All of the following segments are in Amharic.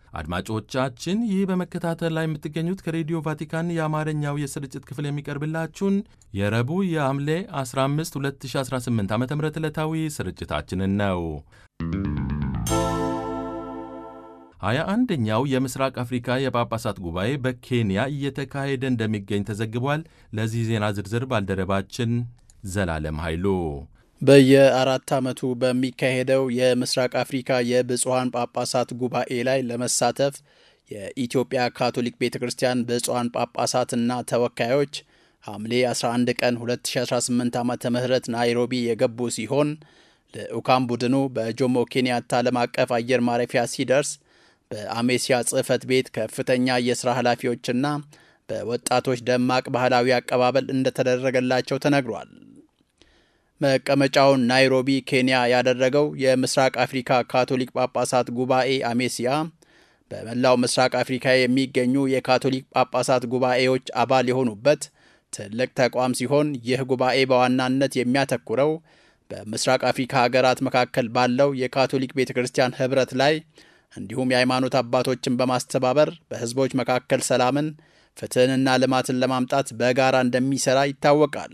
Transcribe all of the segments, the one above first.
አድማጮቻችን ይህ በመከታተል ላይ የምትገኙት ከሬዲዮ ቫቲካን የአማርኛው የስርጭት ክፍል የሚቀርብላችሁን የረቡዕ የሐምሌ 15 2018 ዓ ም ዕለታዊ ስርጭታችንን ነው። ሀያ አንደኛው የምስራቅ አፍሪካ የጳጳሳት ጉባኤ በኬንያ እየተካሄደ እንደሚገኝ ተዘግቧል። ለዚህ ዜና ዝርዝር ባልደረባችን ዘላለም ኃይሉ በየአራት ዓመቱ በሚካሄደው የምስራቅ አፍሪካ የብፁዓን ጳጳሳት ጉባኤ ላይ ለመሳተፍ የኢትዮጵያ ካቶሊክ ቤተ ክርስቲያን ብፁዓን ጳጳሳትና ተወካዮች ሐምሌ 11 ቀን 2018 ዓ ም ናይሮቢ የገቡ ሲሆን ልዑካን ቡድኑ በጆሞ ኬንያታ ዓለም አቀፍ አየር ማረፊያ ሲደርስ በአሜሲያ ጽሕፈት ቤት ከፍተኛ የሥራ ኃላፊዎችና በወጣቶች ደማቅ ባህላዊ አቀባበል እንደተደረገላቸው ተነግሯል። መቀመጫውን ናይሮቢ ኬንያ ያደረገው የምስራቅ አፍሪካ ካቶሊክ ጳጳሳት ጉባኤ አሜሲያ በመላው ምስራቅ አፍሪካ የሚገኙ የካቶሊክ ጳጳሳት ጉባኤዎች አባል የሆኑበት ትልቅ ተቋም ሲሆን ይህ ጉባኤ በዋናነት የሚያተኩረው በምስራቅ አፍሪካ ሀገራት መካከል ባለው የካቶሊክ ቤተ ክርስቲያን ኅብረት ላይ እንዲሁም የሃይማኖት አባቶችን በማስተባበር በሕዝቦች መካከል ሰላምን፣ ፍትሕንና ልማትን ለማምጣት በጋራ እንደሚሠራ ይታወቃል።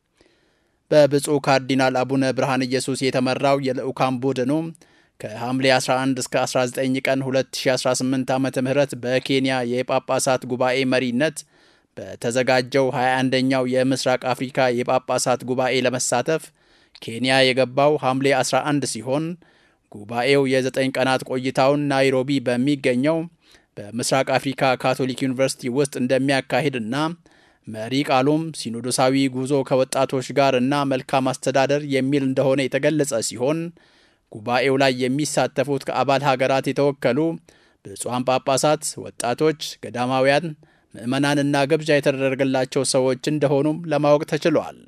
በብፁዕ ካርዲናል አቡነ ብርሃን ኢየሱስ የተመራው የልዑካን ቡድኑ ከሐምሌ 11 እስከ 19 ቀን 2018 ዓ ም በኬንያ የጳጳሳት ጉባኤ መሪነት በተዘጋጀው 21ኛው የምስራቅ አፍሪካ የጳጳሳት ጉባኤ ለመሳተፍ ኬንያ የገባው ሐምሌ 11 ሲሆን ጉባኤው የዘጠኝ ቀናት ቆይታውን ናይሮቢ በሚገኘው በምስራቅ አፍሪካ ካቶሊክ ዩኒቨርሲቲ ውስጥ እንደሚያካሂድና መሪ ቃሉም ሲኖዶሳዊ ጉዞ ከወጣቶች ጋር እና መልካም አስተዳደር የሚል እንደሆነ የተገለጸ ሲሆን ጉባኤው ላይ የሚሳተፉት ከአባል ሀገራት የተወከሉ ብፁዓን ጳጳሳት፣ ወጣቶች፣ ገዳማውያን፣ ምዕመናንና ግብዣ የተደረገላቸው ሰዎች እንደሆኑም ለማወቅ ተችሏል።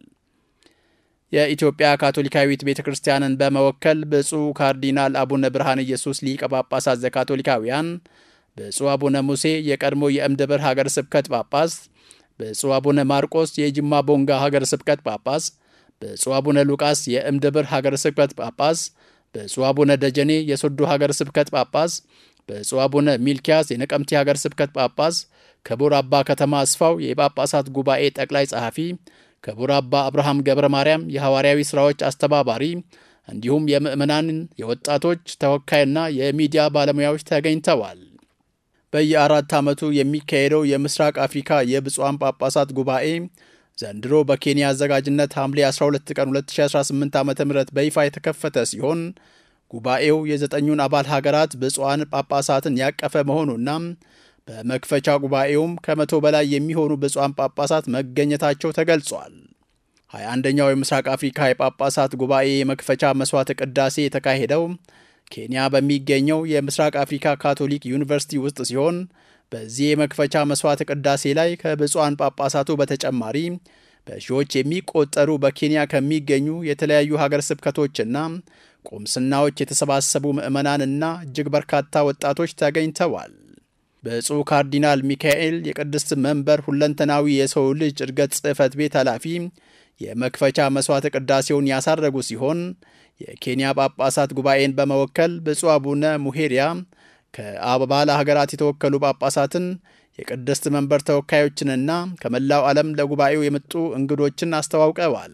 የኢትዮጵያ ካቶሊካዊት ቤተ ክርስቲያንን በመወከል ብፁዕ ካርዲናል አቡነ ብርሃን ኢየሱስ ሊቀ ጳጳሳት ዘካቶሊካውያን፣ ብፁዕ አቡነ ሙሴ የቀድሞ የእምድብር ሀገር ስብከት ጳጳስ ብፁዕ አቡነ ማርቆስ የጅማ ቦንጋ ሀገር ስብከት ጳጳስ፣ ብፁዕ አቡነ ሉቃስ የእምድብር ሀገር ስብከት ጳጳስ፣ ብፁዕ አቡነ ደጀኔ የሶዶ ሀገር ስብከት ጳጳስ፣ ብፁዕ አቡነ ሚልኪያስ የነቀምቴ ሀገር ስብከት ጳጳስ፣ ክቡር አባ ከተማ አስፋው የጳጳሳት ጉባኤ ጠቅላይ ጸሐፊ፣ ክቡር አባ አብርሃም ገብረ ማርያም የሐዋርያዊ ሥራዎች አስተባባሪ እንዲሁም የምዕመናንን የወጣቶች ተወካይና የሚዲያ ባለሙያዎች ተገኝተዋል። በየአራት ዓመቱ የሚካሄደው የምስራቅ አፍሪካ የብፁዓን ጳጳሳት ጉባኤ ዘንድሮ በኬንያ አዘጋጅነት ሐምሌ 12 ቀን 2018 ዓ ም በይፋ የተከፈተ ሲሆን ጉባኤው የዘጠኙን አባል ሀገራት ብፁዓን ጳጳሳትን ያቀፈ መሆኑና በመክፈቻ ጉባኤውም ከመቶ በላይ የሚሆኑ ብፁዓን ጳጳሳት መገኘታቸው ተገልጿል። 21ኛው የምስራቅ አፍሪካ የጳጳሳት ጉባኤ የመክፈቻ መሥዋዕተ ቅዳሴ የተካሄደው ኬንያ በሚገኘው የምስራቅ አፍሪካ ካቶሊክ ዩኒቨርሲቲ ውስጥ ሲሆን በዚህ የመክፈቻ መሥዋዕተ ቅዳሴ ላይ ከብፁዓን ጳጳሳቱ በተጨማሪ በሺዎች የሚቆጠሩ በኬንያ ከሚገኙ የተለያዩ ሀገር ስብከቶችና ቁምስናዎች የተሰባሰቡ ምዕመናንና እጅግ በርካታ ወጣቶች ተገኝተዋል። ብፁዕ ካርዲናል ሚካኤል የቅድስት መንበር ሁለንተናዊ የሰው ልጅ እድገት ጽሕፈት ቤት ኃላፊ የመክፈቻ መሥዋዕተ ቅዳሴውን ያሳረጉ ሲሆን የኬንያ ጳጳሳት ጉባኤን በመወከል ብፁዕ አቡነ ሙሄሪያ ከአባል ሀገራት የተወከሉ ጳጳሳትን የቅድስት መንበር ተወካዮችንና ከመላው ዓለም ለጉባኤው የመጡ እንግዶችን አስተዋውቀዋል።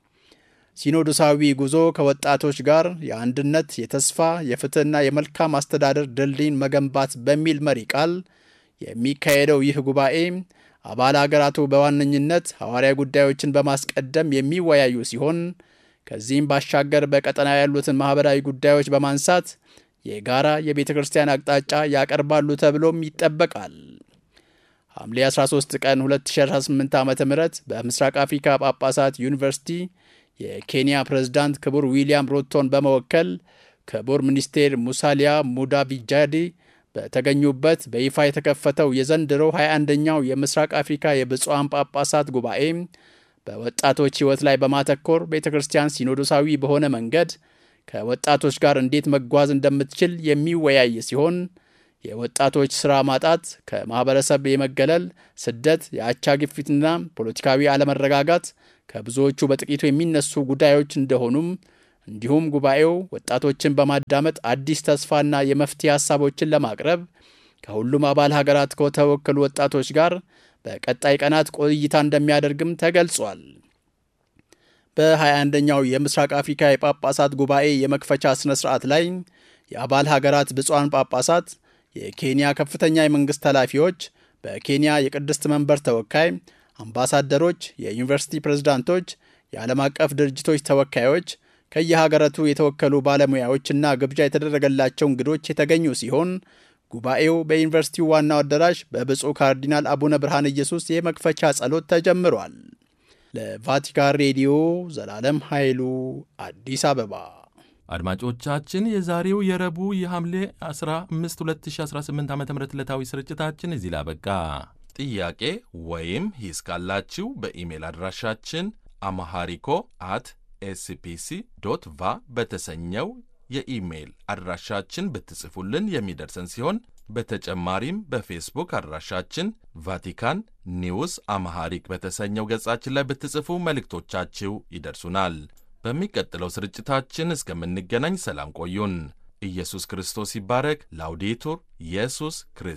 ሲኖዶሳዊ ጉዞ ከወጣቶች ጋር የአንድነት፣ የተስፋ፣ የፍትሕና የመልካም አስተዳደር ድልድይን መገንባት በሚል መሪ ቃል የሚካሄደው ይህ ጉባኤ አባል ሀገራቱ በዋነኝነት ሐዋርያ ጉዳዮችን በማስቀደም የሚወያዩ ሲሆን ከዚህም ባሻገር በቀጠና ያሉትን ማኅበራዊ ጉዳዮች በማንሳት የጋራ የቤተ ክርስቲያን አቅጣጫ ያቀርባሉ ተብሎም ይጠበቃል። ሐምሌ 13 ቀን 2018 ዓ ም በምስራቅ አፍሪካ ጳጳሳት ዩኒቨርሲቲ የኬንያ ፕሬዝዳንት ክቡር ዊልያም ሮቶን በመወከል ክቡር ሚኒስቴር ሙሳሊያ ሙዳቪጃዲ በተገኙበት በይፋ የተከፈተው የዘንድሮ 21ኛው የምስራቅ አፍሪካ የብፁዓን ጳጳሳት ጉባኤ በወጣቶች ሕይወት ላይ በማተኮር ቤተ ክርስቲያን ሲኖዶሳዊ በሆነ መንገድ ከወጣቶች ጋር እንዴት መጓዝ እንደምትችል የሚወያይ ሲሆን የወጣቶች ሥራ ማጣት፣ ከማኅበረሰብ የመገለል፣ ስደት፣ የአቻ ግፊትና ፖለቲካዊ አለመረጋጋት ከብዙዎቹ በጥቂቱ የሚነሱ ጉዳዮች እንደሆኑም እንዲሁም ጉባኤው ወጣቶችን በማዳመጥ አዲስ ተስፋና የመፍትሄ ሀሳቦችን ለማቅረብ ከሁሉም አባል ሀገራት ከተወከሉ ወጣቶች ጋር በቀጣይ ቀናት ቆይታ እንደሚያደርግም ተገልጿል። በ21ኛው የምስራቅ አፍሪካ የጳጳሳት ጉባኤ የመክፈቻ ሥነ ሥርዓት ላይ የአባል ሀገራት ብፁዓን ጳጳሳት፣ የኬንያ ከፍተኛ የመንግሥት ኃላፊዎች፣ በኬንያ የቅድስት መንበር ተወካይ፣ አምባሳደሮች፣ የዩኒቨርሲቲ ፕሬዝዳንቶች፣ የዓለም አቀፍ ድርጅቶች ተወካዮች፣ ከየሀገራቱ የተወከሉ ባለሙያዎችና ግብዣ የተደረገላቸው እንግዶች የተገኙ ሲሆን ጉባኤው በዩኒቨርሲቲው ዋናው አዳራሽ በብፁዕ ካርዲናል አቡነ ብርሃነ ኢየሱስ የመክፈቻ ጸሎት ተጀምሯል። ለቫቲካን ሬዲዮ ዘላለም ኃይሉ አዲስ አበባ። አድማጮቻችን የዛሬው የረቡዕ የሐምሌ 15 2018 ዓ ም ዕለታዊ ስርጭታችን እዚህ ላይ አበቃ። ጥያቄ ወይም ሂስ ካላችሁ በኢሜል አድራሻችን አማሃሪኮ አት ኤስፒሲ ዶት ቫ በተሰኘው የኢሜይል አድራሻችን ብትጽፉልን የሚደርሰን ሲሆን በተጨማሪም በፌስቡክ አድራሻችን ቫቲካን ኒውስ አማሃሪክ በተሰኘው ገጻችን ላይ ብትጽፉ መልእክቶቻችሁ ይደርሱናል። በሚቀጥለው ስርጭታችን እስከምንገናኝ ሰላም ቆዩን። ኢየሱስ ክርስቶስ ይባረክ። ላውዴቱር ኢየሱስ ክርስቶስ